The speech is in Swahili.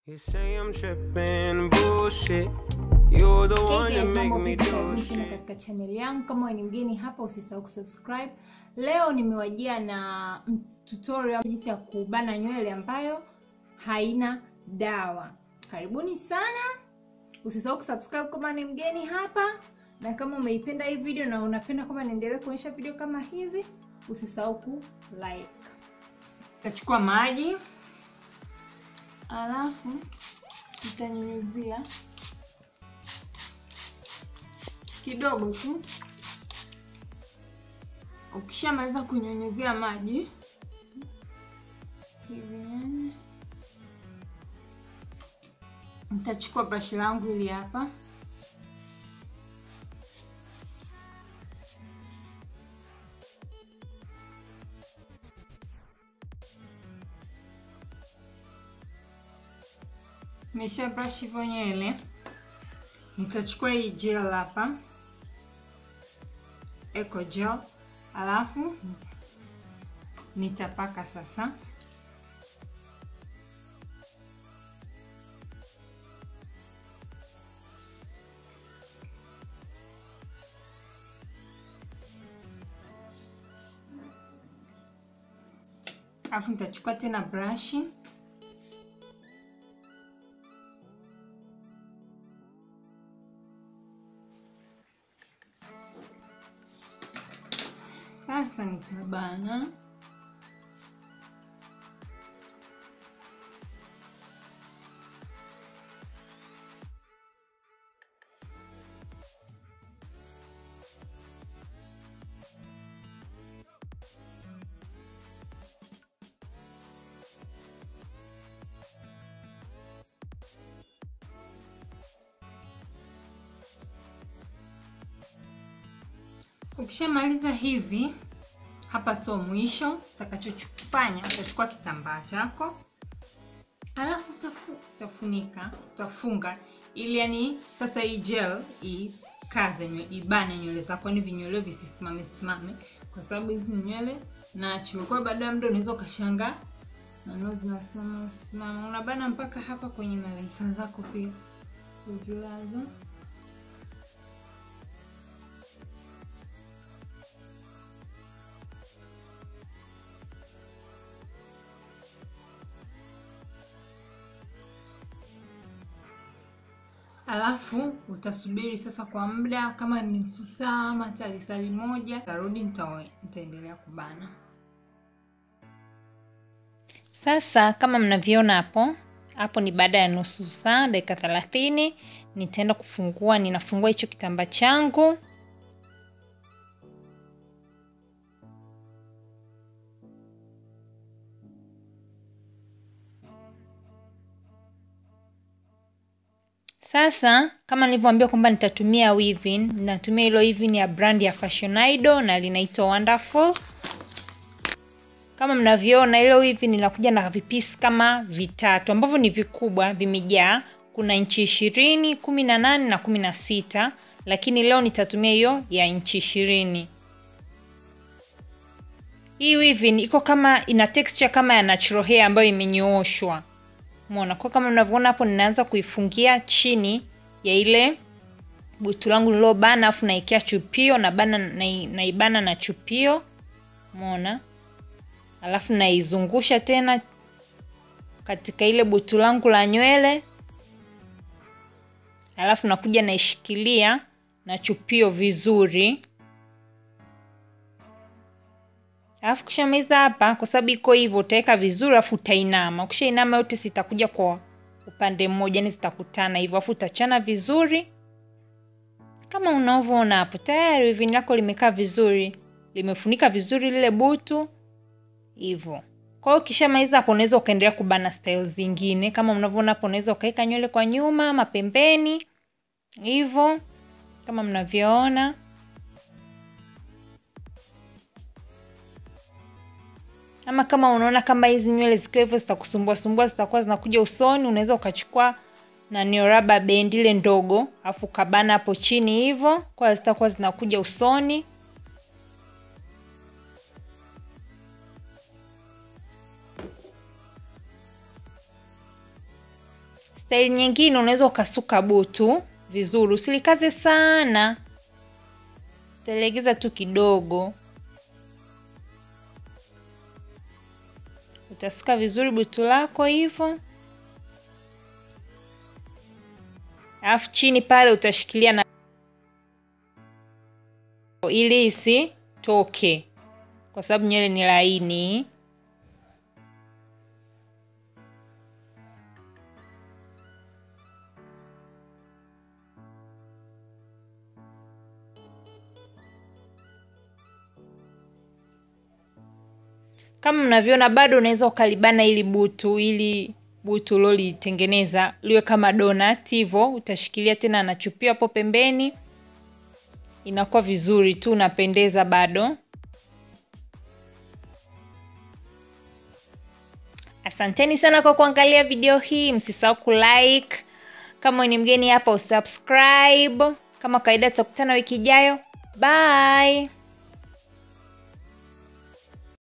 You say I'm tripping, bullshit. You're the one Hey to guys, make mambo me vipi? do Karibuni tena shit. katika channel yangu. Kama wewe ni mgeni hapa, usisahau kusubscribe. Leo nimewajia na mm, tutorial jinsi ya kubana nywele ambayo haina dawa. Karibuni sana, usisahau kusubscribe kama ni mgeni hapa, na kama umeipenda hii video na unapenda kwamba niendelee kuonyesha video kama hizi, usisahau ku like. Utachukua maji alafu utanyunyuzia kidogo tu. Ukishamaliza kunyunyuzia maji hivi, nitachukua brashi langu hili hapa, nimesha brush hivyo nywele. Nitachukua hii gel hapa eco gel alafu nita- nitapaka sasa alafu nitachukua tena brashi sasa nitabana Ukishamaliza hivi, hapa sio mwisho. Utakachofanya utachukua kitambaa chako, alafu utafu, utafunika utafunga, ili yani sasa hii gel ikaze nywele, ibane nywele zako, yani vinywele visisimame simame, kwa sababu hizi ni nywele natural. Kwa hiyo baada ya muda unaweza ukashangaa nano zinasimama simama, unabana mpaka hapa kwenye malaika zako pia uzilaza alafu utasubiri sasa kwa muda kama ni nusu saa ama hata lisali moja, tarudi nitaendelea kubana. Sasa kama mnavyoona hapo hapo, ni baada ya nusu saa, dakika thelathini, nitaenda kufungua. Ninafungua hicho kitambaa changu Sasa kama nilivyoambia kwamba nitatumia weaving, ninatumia hilo weaving ya brand ya Fashion Idol na linaitwa Wonderful. Kama mnavyoona hilo weaving linakuja na vipisi kama vitatu ambavyo ni vikubwa, vimejaa. Kuna inchi ishirini, kumi na nane na kumi na sita, lakini leo nitatumia hiyo ya inchi ishirini. Hii weaving iko kama ina texture kama ya natural hair ambayo imenyooshwa. Umeona, kwa kama mnavyoona hapo, ninaanza kuifungia chini ya ile butu langu nilobana, afu naekea chupio na bana naibana na chupio. Umeona, alafu naizungusha tena katika ile butu langu la nywele, alafu nakuja naishikilia na chupio vizuri. Alafu kishamaliza hapa, kwa sababu iko hivyo, utaweka vizuri, alafu utainama. Ukishainama yote zitakuja kwa upande mmoja, ni zitakutana hivyo, alafu utachana vizuri kama unavyoona hapo. Tayari weaving lako limekaa vizuri, limefunika vizuri lile butu hivyo. Kwa hiyo ukishamaliza hapo, unaweza ukaendelea kubana style zingine kama unavyoona hapo. Unaweza ukaweka nywele kwa nyuma ama pembeni hivyo, kama mnavyoona. ama kama unaona kama hizi nywele zikiwa hivyo zitakusumbua sumbua, zitakuwa zinakuja usoni, unaweza ukachukua na nio raba band ile ndogo, afu ukabana hapo chini hivyo, kwa zitakuwa zinakuja usoni. Staili nyingine unaweza ukasuka butu vizuri, usilikaze sana, utalegeza tu kidogo. Utasuka vizuri butu lako hivyo, alafu chini pale utashikilia na ili isitoke, kwa sababu nywele ni laini. Kama mnavyoona bado unaweza ukalibana ili butu ili butu ulilolitengeneza liwe kama donut hivyo, utashikilia tena na chupio hapo pembeni, inakuwa vizuri tu, unapendeza bado. Asanteni sana kwa kuangalia video hii, msisahau kulike. Kama ni mgeni hapa, usubscribe. Kama kawaida, tutakutana wiki ijayo. Bye.